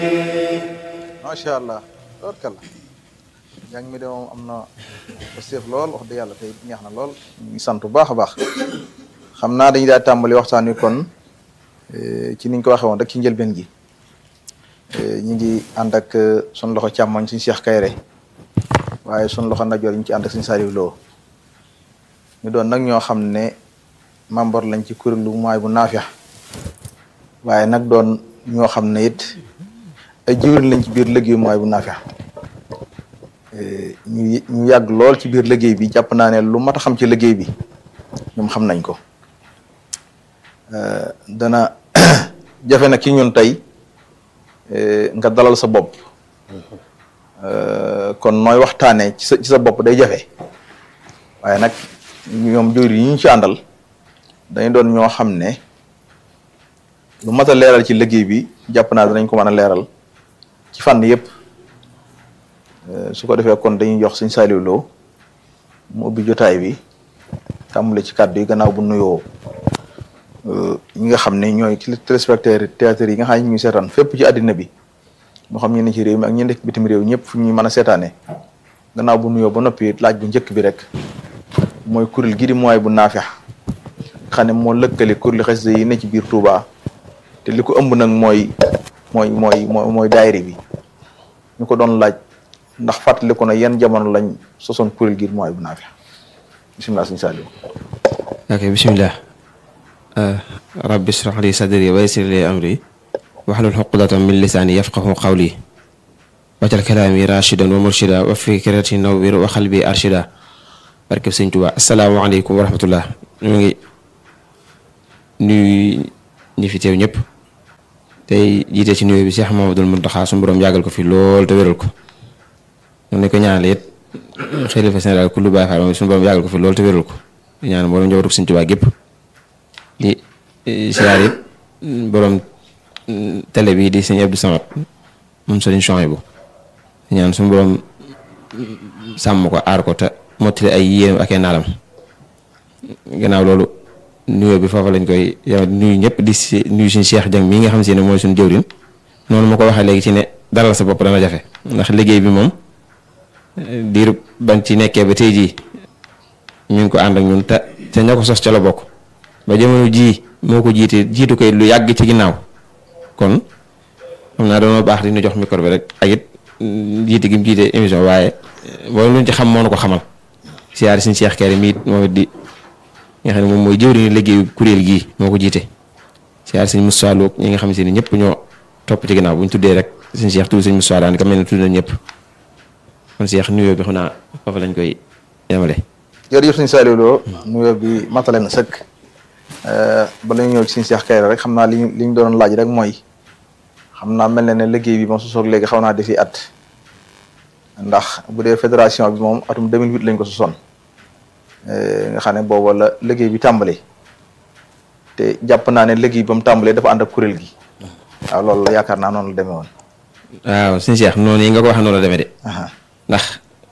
macha allah tabarkalla njàng mi de moom am na seef lool wax dëgg yàlla tey neex na lool ñu ngi sant bu baax a baax xam naa dañuy daal tàmbali waxtaan wi kon ci niñ ko waxee woon rek ci njëlbeen gi ñu ngi ànd ak sun loxo càmmoñ suñu Cheikh Kayre waaye sun loxo ndajoor ñu ci ànd ak suñu Saliou Lo ñu doon nag ñoo xam ne membre lañ ci kuréelu mooy bu naafiya waaye nag doon ñoo xam ne it ay jiwriñ lañ ci biir liggéey mooy bu naafiya ñu ñu yàgg lool ci biir liggéey bi jàpp naa ne lu mat a xam ci liggéey bi ñoom xam nañ ko dana jafe nag ci ñun tey nga dalal sa bopp kon nooy waxtaanee ci sa ci sa bopp day jafe waaye nag ñoom jur yi ñu ci àndal dañu doon ñoo xam ne lu mat a leeral ci liggéey bi jàpp naa danañ ko mën a leeral ci fànn yëpp su ko defee kon dañuy jox suñ Saliou Lo mu ubbi jotaay bi tàmbale ci kàddu yi gannaaw bu nuyoo ñi nga xam ne ñooy téléspectateurs théâtre yi nga xam ne ñu ngi seetaan fépp ci àddina bi moo xam ñu ne ci réew mi ak ñi nekk bitim réew ñëpp fu ñuy mën a seetaanee gannaaw bu nuyoo ba noppi laaj bu njëkk bi rek mooy kuréel gi di mooy bu naafex xam ne moo lëkkale kuréel xasida yi ne ci biir Touba te li ko ëmb nag mooy mooy mooy mooy daayira bi ñu ko doon laaj ndax fàttali ko na yan jamono lañ sosoon kuréel gi mooy bu naafex bisimilah sëñ Saliou ok bisimilah rabbi shrah li sadri wa yassir li amri wahlul uqdatan min lisaani yafqahu qawli wajal kalaami rashidan wa murshida wa fikrati nawwir wa qalbi arshida barkeb sëñ Tuubaa asalaamaaleykum wa rahmatullah ñu ngi nuyu ñi fi teew ñëpp tey jiite ci nuyu bi Cheikh Mamadou Mountakha suñu borom yàggal ko fi lool te wéral ko ñu ko ñaanale it xalifa général ku lu Baay Faal moom suñu borom yàggal ko fi lool te wéral ko di ñaan borom njabootu sëñ Tuubaa gépp di siyaar it borom télé bi di sëñ Abdou Samad moom sëriñ Chouaïbou di ñaan suñu borom sàmm ko aar ko te mottali ay yéenam ak ay naalam gannaaw loolu nuyoo bi foofa lañ koy yow nuyu ñëpp di si nuyu suñu Cheikh Dieng mii nga xam si ne mooy suñu jëwriñ noonu ma ko waxee léegi ci ne dalal sa bopp dana jafe ndax liggéey bi moom diir ban ci nekkee ba tey jii ñu ngi ko ànd ak ñun te te ña ko sos ca la bokk ba jamono jii moo ko jiite jiitu koy lu yàgg ci ginnaaw kon xam naa doonoo baax di ñu jox micro bi rek ak it jiite gi mu jiite émission waaye loolu luñ ci xam moo nu ko xamal siyaari suñu Cheikh Kéré mi moom it di nga xam ne moom mooy jëwriñu liggéeyu kuréel gii moo ko jiite siyaari suñu Moussa Lo ñi nga xam si ne ñëpp ñoo topp ci ginnaaw bu ñu tuddee rek suñu Cheikh tudd suñu Moussa daan ka mel ne tudd na ñëpp kon Cheikh nuyoo bi xam naa foofu lañ koy yemale. jërëjëf suñu Saliou Lo nuyoo bi matale na sëkk bala ñu ñëw ci suñu Cheikh Kéré rek xam naa li ñu li ñu doon laaj rek mooy xam naa mel na ne liggéey bi moom su soog léegi xaw naa defi at ndax bu dee fédération bi moom atum 2008 lañ ko sosoon nga xam ne booba la liggéey bi tàmbali te jàpp naa ne liggéey ba mu tàmbalee dafa ànd ak kuréel gi waaw loolu la yaakaar naa noonu la demee woon. waaw suñu Cheikh noonu yi nga ko waxee noonu la demee de. ndax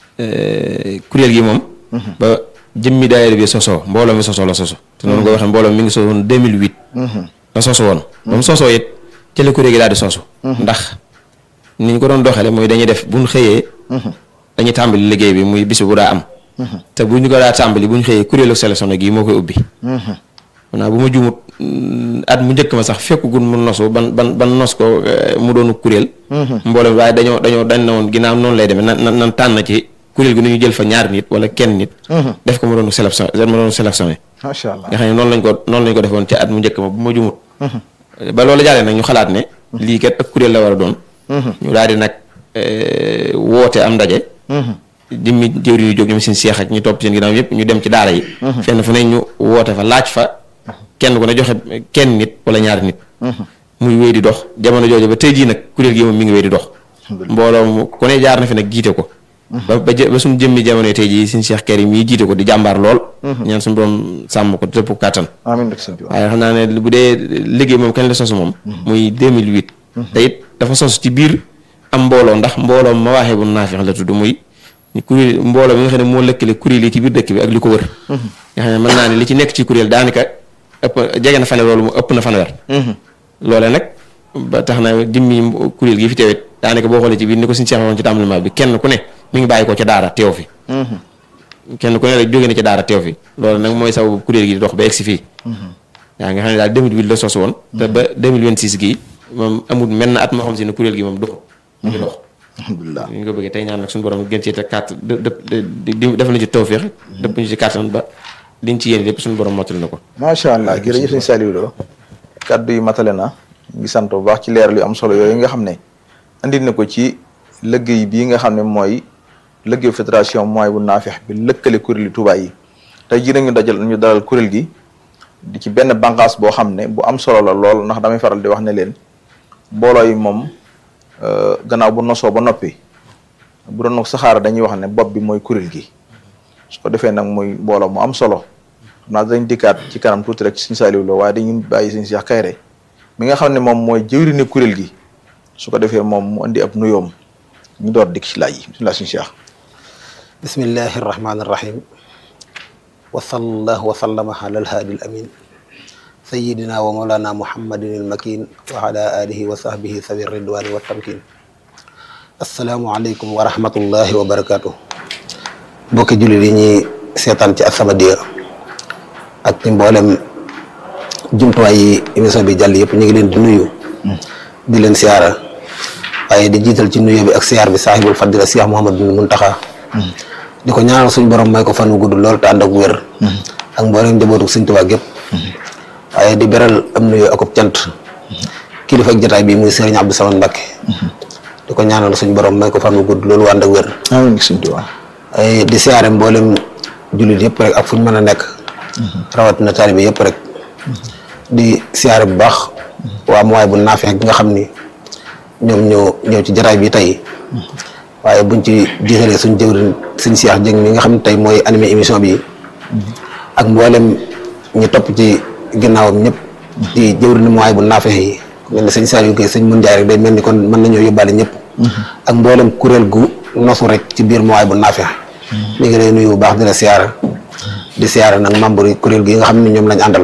kuréel gi moom. ba jëmmi daayira bi sosoo mbooloo mi sosoo la soso te noonu nga waxee mbooloo mi ngi sosoon 2008. la soso woon. ba mu sosoo it ci la kuréel gi daal di sosu. ndax ni ñu ko doon doxalee mooy dañuy def bu ñu xëyee. dañuy tàmbali liggéey bi muy bis bu daa am. te bu ñu ko daa tàmbali bu ñu xëyee kuréelu sélection gi moo koy ubbi. maanaam bu ma juumut at mu njëkk ma sax fekkugul mu nosu ban ban ban nos ko mu doonu kuréel. mboolem waaye dañoo dañoo dañ na woon ginnaaw noonu lay demee nan nan nan tànn ci kuréel gi nu ñu jël fa ñaar nit wala kenn nit. def ko mu doonu sélection mu doonu sélectionné. macha allah nga xam ne noonu lañ ko noonu lañ ko defoon ci at mu njëkk ma bu ma juumut. ba loolu jàllee nag ñu xalaat ne. lii kat ak kuréel la war a doon. ñu daal di nag woote am ndaje. dimmi jëwri ñu jóg ñoom seen seex ak ñu topp seen ginnaaw yëpp ñu dem ci daara yi. fenn fu ne ñu woote fa laaj fa kenn ku ne joxe kenn nit wala ñaari nit. muy wéy di dox jamono jooju ba tey jii nag kuréel gi moom mi ngi wéy di dox. mbooloo mu ku ne jaar na fi nag jiite ko. ba ba ba suñu jëmmi jamono tey jii suñu Cheikh Kéré mii jiite ko di jàmbaar lool. ñaan suñu borom sàmm ko dëpp kàttan. amiin rek sëñ bi waaye xam naa ne bu dee liggéey moom kañ la sosu moom. muy 2008. te it dafa sos ci biir am mbooloo ndax mbooloo ma waxee bu naafeex la tudd muy. kuréel mbooloo mi nga xam ne moo lëkkale kuréel yi ci biir dëkk bi ak li ko wër. nga xam ne mën naa ne li ci nekk ci kuréel daanaka ëpp jege na fanweer loolu mu ëpp na fanweer. loole nag ba tax na jëmmi kuréel gi fi teewit daanaka boo xoolee ci biir ni ko suñu seex woon ci tàmbali bi kenn ku ne mi ngi bàyyi ko ca daara teew fi kenn ku ne rek jóge na ca daara teew fi loolu nag mooy sababu kuréel gi di dox ba egsi fii yaa nga xam ne daal 2008 la sos woon te ba 2026 gii moom amul menn at moo xam si ne kuréel gi moom dox mu ngi dox alhamdulilah ñu ko bëggee tey ñaan nag suñu borom gën cee te carte dë def na ci tawféex dëpp ñu ci kàttan ba liñ ci yéene lépp suñu borom mottali na ko macha allah jërëjëf sëñ Saliou Lo kaddu yi matale na ngi sant bu baax ci leeral yu am solo yooyu nga xam ne andi na ko ci liggéey bii nga xam ne mooy liggéeyu fédération mooy bu naafeex bi lëkkale kuréel yi Touba yi tey jii ñu dajal ñu dalal kuréel gi di ci benn bànqaas boo xam ne bu am solo la lool ndax damay faral di wax ne leen mbooloo yi moom gannaaw bu nosoo ba noppi bu doon saxaara dañuy wax ne bopp bi mooy kuréel gi su ko defee nag muy mbooloo mu am solo xam naa dañ dikkaat ci kanam tuuti rek suñu Saliou Lo waaye dañuy bàyyi suñu Cheikh Kayre mi nga xam ne moom mooy jëwriñu kuréel gi su ko defee moom mu indi ab nuyoom ñu door dikk ci laaj yi bisimilah suñu Cheikh. bismillahi irrahmani irrahim wa sallallahu wa sallama ala alhaadi al amin sayidina wa mawlana muhammadin almakin wa ala alihi wa sahbihi sawi ridwani wa tamkin asalaamu aleykum wa rahmatullahi wa barakatuh mbokki jullit yi ñuy seetaan ci As-Samadiyya ak ci mboolem jumtuwaay yi émission bi jàll yëpp ñu ngi leen di nuyu di leen siyaara waaye di jiital ci nuyu bi ak siyaar bi saahibul fadila Cheikh Mouhamadou Mountakha di ko ñaanal suñ borom may ko fan wu gudd lool te ànd ak wér ak mboolem njabootu Sëñ Tuubaa gépp waaye di beral am nuyu akub cant kilifa ak jotaay bi muy Sëriñ Abdou Samad Mbacké di ko ñaanal suñ borom may ko fan wu gudd loolu ànd ak wér amiin Sëñ Tuubaa ay di siyaare mboolem jullit yëpp rek ak fu ñu mën a nekk rawatina taalibe yëpp rek di siyaare bu baax waa mooy bu naafeex gi nga xam ni ñoom ñoo ñëw ci jataay bi tey waaye buñ ci jiitalee suñ jëwriñ suñ Seex Jëng mi nga xam ne tey mooy animé émission bi ak mboolem ñi topp ci ginnaawam ñëpp di jëwriñ mooy bu naafeex yi mel ni sëñ Saliou Gueye sëñ Mun Jaay rek day mel ni kon mën nañoo yóbbaale ñëpp ak mboolem kuréel gu nosu rek ci biir mooy bu naafeex mi ngi lay nuyu bu baax di la siyaara di siyaara nag membre yi kuréel gi nga xam ne ñoom lañ àndal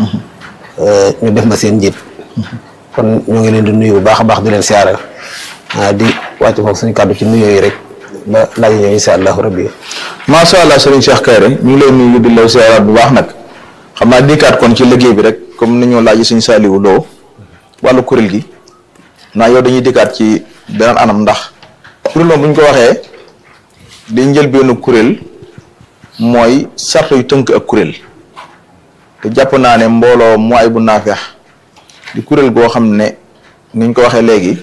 ñu def ma seen njiit kon ñoo ngi leen di nuyu bu baax a baax di leen siyaara di wàcc foofu suñu kàddu ci nuyoo yi rek ba laaj ñëw insha allahu rabbi macha allah Serigne Cheikh Kayre ñu ngi lay nuyu di la siyaaraat bu baax nag xam naa dikkaat kon ci liggéey bi rek comme ni ñu laaj suñu Saliou Lo wàllu kuréel gi naa yow dañuy dikkaat ci beneen anam ndax kuréel moom bu ñu ko waxee di njëlbeenu kuréel mooy sart yu tënk ak kuréel te jàpp naa ne mbooloo mooy bu naafeex di kuréel goo xam ne ni ñu ko waxee léegi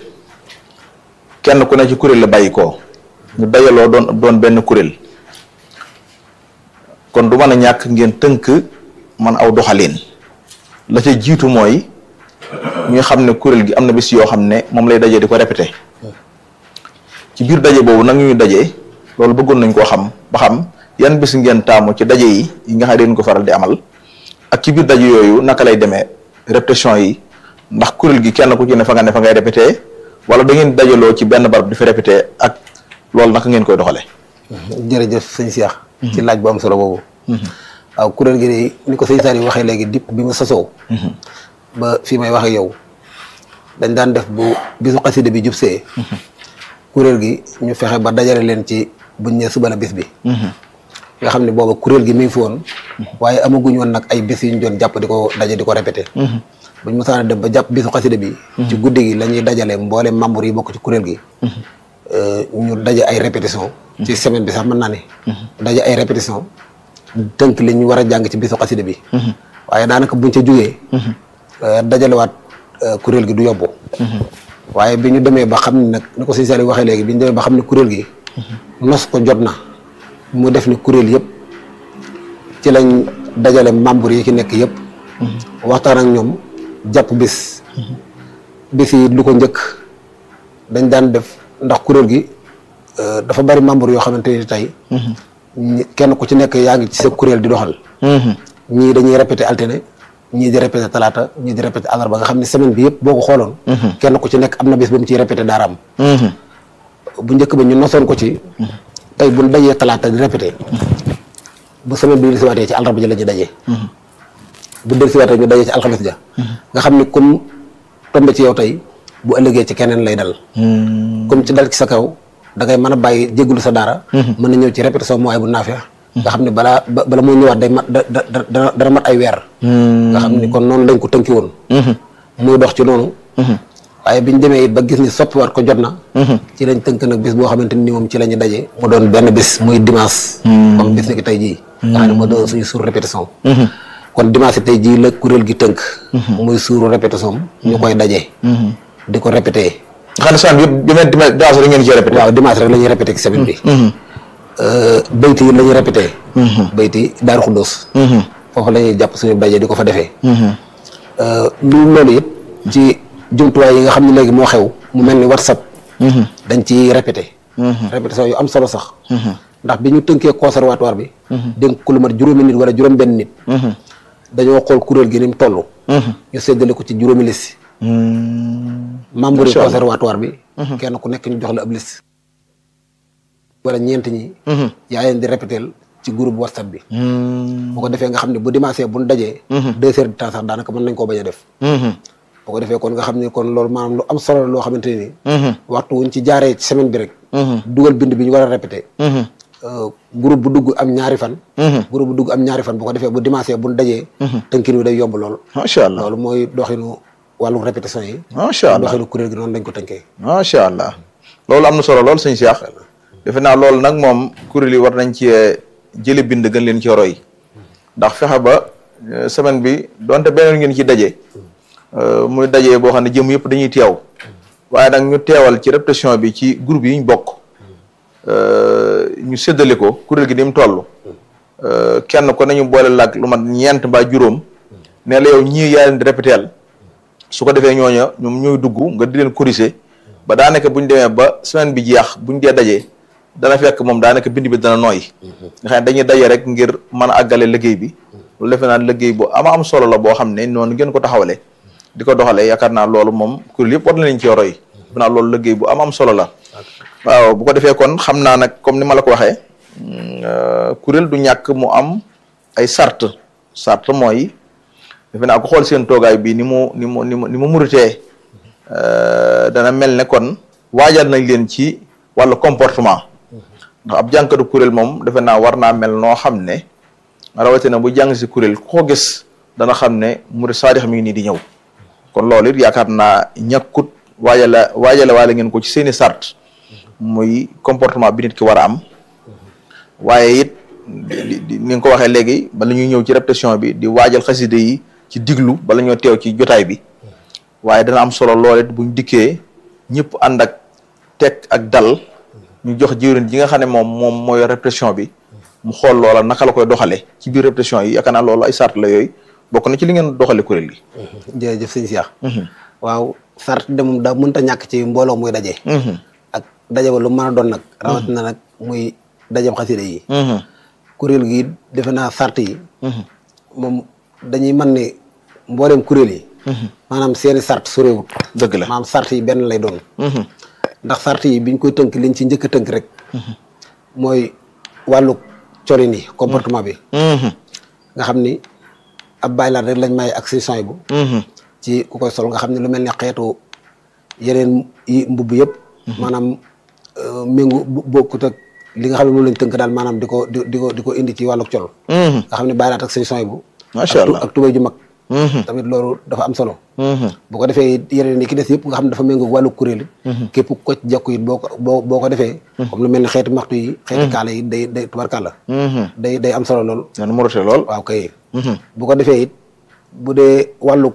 kenn ku ne ci kuréel la bàyyi koo ñu dajaloo doon doon benn kuréel kon du mën a ñàkk ngeen tënk man aw doxalin la ca jiitu mooy ñu xam ne kuréel gi am na bis yoo xam ne moom lay daje di ko répété ci biir daje boobu nag ñuy daje loolu bëggoon nañ koo xam ba xam yan bis ngeen taamu ci daje yi yi nga xam ne dañ ko faral di amal ak ci biir daje yooyu naka lay demee répétition yi ndax kuréel gi kenn ku ci ne fa nga ne fa ngay répété wala da ngeen dajaloo ci benn barab di fa répété ak loolu naka ngeen koy doxalee. jërëjëf sëñ Cheikh ci laaj bu am solo boobu waaw kuréel gi de ni ko sëñ Saliou waxee léegi dipp bi mu sosoo ba fii may wax ak yow dañ daan def bu bisu xasida bi jub see kuréel gi ñu fexe ba dajale leen ci buñ ne suba la bis bi nga xam ne booba kuréel gi mi ngi fi woon waaye amaguñ woon nag ay bis yu ñu doon jàpp di ko daje di ko répété buñ mosaan dem ba jàpp bisu xasida bi ci guddi gi la ñuy dajale mboole membre yi bokk ci kuréel gi ñu daje ay répétition ci semaine bi sax mën naa ne daje ay répétition tënk li ñu war a jàng ci bisu xasida bi waaye daanaka buñ ca jugee dajalewaat kuréel gi du yobbu waaye bi ñu demee ba xam ne nag ni ko sëñ Saliou waxee léegi bi ñu demee ba xam ne kuréel gi nos ko jot na mu def ni kuréel yëpp ci lañ dajale membre yi ki nekk yëpp waxtaan ak ñoom jàpp bis bis yi lu ko njëkk dañ daan def ndax kuréel gi dafa bari membre yoo xamante ni tey kenn ku ci nekk yaa ngi ci sa kuréel di doxal ñii dañuy répété alterné ñii di répété talaata ñii di répété àllarba nga xam ne semaine bi yëpp boo ko xooloon kenn ku ci nekk am na bis ba mu ciy répété daaraam bu njëkk ba ñu nosoon ko ci tey buñ dajee talaata di répété bu semaine bi si waatee ci àllarba ji la ñu dajee bu del si waatee ñu dajee ci alxames ja nga xam ne comme tombe ci yow tey bu ëllëgee ci keneen lay dal comme ci dal ci sa kaw da ngay mën a bàyyi jéggulu sa daara mën na ñëw ci répétition mooy bu naafee nga xam ne balaa ba- bala moo ñëwaat day mat da da da dana dana mat ay weer nga xam ni kon noonu lañ ko tënki woon muy dox ci noonu waaye biñ demee it ba gis ni soppiwaat ko jot na ci lañ tënk nag bis boo xamante ni moom ci la ñu daje mu doon benn bis muy dimanche comme bis ni ki tey jii nga xam ne moo doon suñu suur répétition kon dimanche tey jii la kuréel gi tënk muy suuru répétition ñu koy daje di ko répété nga xam ne semaine bi yëpp dimanche dimanche rek ngeen ci répété. waaw dimanche rek la ñuy répété ci semaine bi bayti yi la ñuy répété bayti daaru xuddoos foofu la ñuy jàpp suñu daje di ko fa defee lu loolu it ci jumtuwaay yi nga xam ne léegi moo xew mu mel ni whatsapp dañ ci répété répétition yu am solo sax ndax bi ñu tënkee conservatoire bi dénk ko lu mat juróomi nit wala juróom benn nit dañoo xool kuréel gi ni mu toll ñu séddale ko ci juróomi liste membre yi Macha Allah. conservatoire bi kenn ku nekk ñu jox la ab liste wala ñeent ñi yaa leen di répétél ci groupe whatsapp bi bu ko defee nga xam ne bu dimanche bu ñu dajee deux heures de temps sax daanaka mën nañ koo bañ a def bu ko defee kon nga xam ne kon loolu maanaam lu am solo la loo xamante ne ni waxtu wuñ ci jaaree ci semaine bi rek dugal bind bi ñu war a répété euh, groupe bu dugg am ñaari fan groupe bu dugg am ñaari fan bu ko defee bu dimanche bu ñu dajee tënkin wi day yomb lool macha allah loolu mooy doxinu wàllu répétition yi macha allah doxinu kuréel gi noonu lañ ko tënkee macha allah loolu am na solo lool sëñ Cheikh defe naa loolu nag moom kuréel yi war nañ ci jële bind gën leen ci roy ndax fexe ba euh, semaine bi donte beneen ngeen ci daje euh, muy daje boo xam ne jëm yëpp dañuy teew waaye nag ñu teewal ci répétition bi ci groupe yi ñu bokk euh, ñu séddale ko kuréel gi ni mu toll euh, kenn ko nañu boole laag lu mat ñeent mbaa juróom ne la yow ñii yaa leen di répéteel su ko defee ñooña ñoom ñooy dugg nga di leen corriger ba daanaka bu ñu demee ba semaine bi jeex bu ñu dee dajee dana fekk moom daanaka bind bi dana nooy nga xam ne dañuy daje rek ngir mën a àggale liggéey bi loolu defe naa liggéey bu ama am solo la boo xam ne noonu ngeen ko taxawale di ko doxalee yaakaar naa loolu moom kuréel yëpp war na leen ci roy defe naa loolu liggéey bu am am solo la waaw bu ko defee kon xam naa nag comme ni ma la ko waxee mm, euh, kuréel du ñàkk mu am ay sart sart mooy defe naa ko xool seen toogaay bi ni mu ni mu ni mu ni mu muritee euh, dana mel ne kon waajal nañ leen ci wàllu comportement ndax ab jànkatu kuréel moom defe naa war naa mel noo xam ne rawatina bu jàng si kuréel ku ko gis dana xam ne murit saadix mi ngi nii di ñëw kon loolu it yaakaar naa ñàkkut waajala waajale waale ngeen ko ci seeni sart muy comportement bi nit ki war a am waaye it di di ni nga ko waxee léegi bala ñuy ñëw ci répétition bi di waajal xaside yi ci diglu bala ñoo teew ci jotaay bi waaye dana am solo lool it buñ dikkee ñëpp ànd ak teg ak dal ñu jox jiwrin ji nga xam ne moom moom mooy répétition bi mu xool loola naka la koy doxale ci biir répétition yi yaakaar naa loolu ay sart la yooyu bokk na ci li ngeen doxale kuréel gi jërëjëf sëñ Cheikh waaw sart de moom daa mënta ñàkk ci mbooloo muy daje ak daje ba lu mën a doon nag rawatina nag muy dajeb xasida yi kuréel gi defe naa sart yi moom dañuy mën ne mbooleem kuréel yi maanaam seeni sart sorewut dëgg la maanaam sart yi benn lay doon ndax sart yi biñ koy tënk liñ ci njëkk a tënk rek mooy wàllu colin yi comportement bi nga xam ni ab baylaat rek lañ may ak si soy bu ci ku koy sol nga xam ne lu mel ni xeetu yeneen yi mbubb yëpp maanaam euh, méngu bu- bokkut ak li nga xam ne moom lañ tënk daal maanaam di ko di di ko di ko indi ci wàlluk col nga xam ne baylaat ak si soy bu Macha ak tu- Allah. ak tubéy ju mag tamit loolu dafa am solo bu ko defee it yeneen yi ki des yëpp nga xam ne dafa méngoo wàllu kuréel yi képp ku ko ci jekku it boo ko boo boo ko defee comme lu mel ni xeeti maxtu yi xeeti kaala yi day day tubarkàlla day day am solo lool nen mu rote lool waaw kay bu ko defee it bu dee wàllu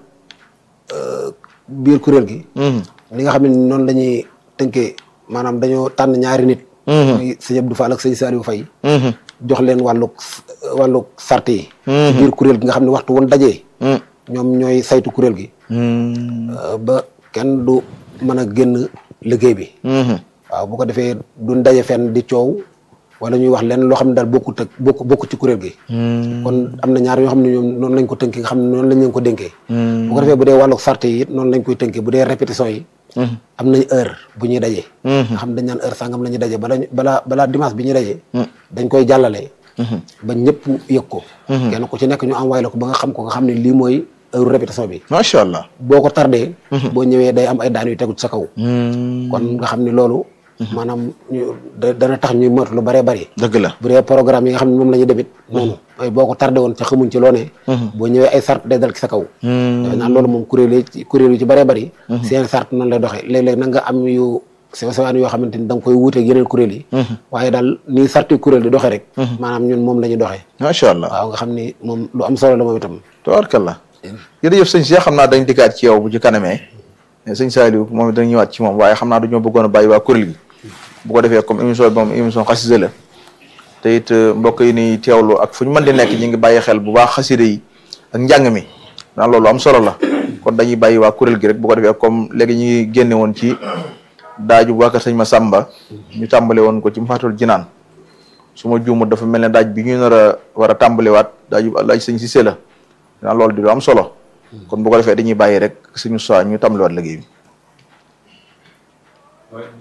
euh, biir kuréel gi li nga xam ne noonu la ñuy tënkee maanaam dañoo tànn ñaari nit muy sëñ Abdou Fall ak sëñ Saliou Faye jox leen wàlluk wàlluk sart yi ci biir kuréel gi nga xam ne waxtu woon dajee ñoom ñooy saytu kuréel gi euh, ba kenn du mën a génn liggéey bi waaw bu ko defee duñ daje fenn di coow wala ñuy wax leen loo xam ne daal bokkut ak bokk bokk ci kuréel gi kon am na ñaar yoo xam ne ñoom noonu lañ ko tënkee nga xam ne noonu lañ leen ko dénkee bu ko defee bu dee wàlluk sart yi it noonu lañ koy tënkee bu dee répétition yi am nañ heure bu ñuy dajee nga xam ne dañ naan heure sangam la ñuy dajee bala balaa balaa dimanche bi ñuy dajee dañ koy jàllale ba ñëpp yëg ko kenn ku ci nekk ñu envoyé la ko ba nga xam ko nga xam ne lii mooy heure répétition bi macha allah. boo ko tardé boo ñëwee day am ay daan yu tegu ci sa kaw kon nga xam ni loolu maanaam ñu da- dana tax ñuy moytu lu bëree bëri dëgg la. bu dee programme yi nga xam ne moom la ñuy demit noonu ay boo ko tardé woon ca xamuñ ci loo ne boo ñëwee ay sart day dal ci sa kaw defe naa loolu moom kuréel yi ci kuréel yu ci bëree bëri seen sart noonu lay doxee léeg-léeg nag nga am yu sew sewaan yoo xamante ni da nga koy wuuteeg yeneen kuréel yi waaye daal nii sarti kuréel di doxee rek maanaam ñun moom la ñuy doxee macha allah. waaw nga xam ni moom lu am solo la moom itam tabaarkalla. jërëjëf sëñ Cheikh xam naa dañ dikkaat ci yow bu ci kanamee sëñ Saliou moom it dañ ñëwaat ci moom waaye xam naa dañoo bëggoon a bàyyi waa kuréel gi bu ko defee comme émission bi moom émission xasida la te it mbokk yi ni teewlu ak fu ñu mën di nekk ñu ngi bàyyi xel bu baax xasida yi ak njàng mi naan loolu am solo la kon dañuy bàyyi waa kuréel gi rek bu ko defee comme léegi ñu ngi génne woon ci daaju bu wàkkat sëñ ma Samba ñu tàmbale woon ko ci Mafatul Jinaan su ma juumut dafa mel ne daaj bi ñu nar a war a tàmbalewaat daaju laaj sëñ Cissé la naan loolu di lu am solo kon bu ko defee dañuy bàyyi rek suñu soi ñu tàmbalewaat liggéey bi